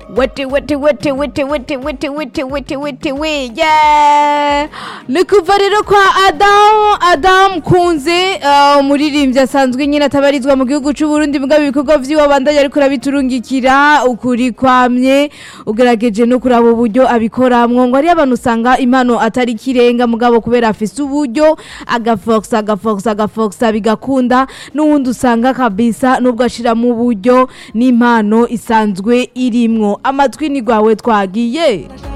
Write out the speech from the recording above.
wete wete wete wete wete wete wete wete wete we yeah ni kuva rero kwa adamu adamu kunze uh, umuririmbyi asanzwe nyine atabarizwa mu gihugu cy'u Burundi mugabo ibikorwa vyiwe abandanya ariko arabiturungikira ukuri kwamye ugerageje no kuraba uburyo abikoramwo ngo ari abantu usanga impano atari kirenga mugabo kubera afise uburyo agafoxa agafoxa agafoxa bigakunda n'uwundi usanga kabisa nubwo ashiramo uburyo n'impano isanzwe irimwo amatwi ni gwawe twagiye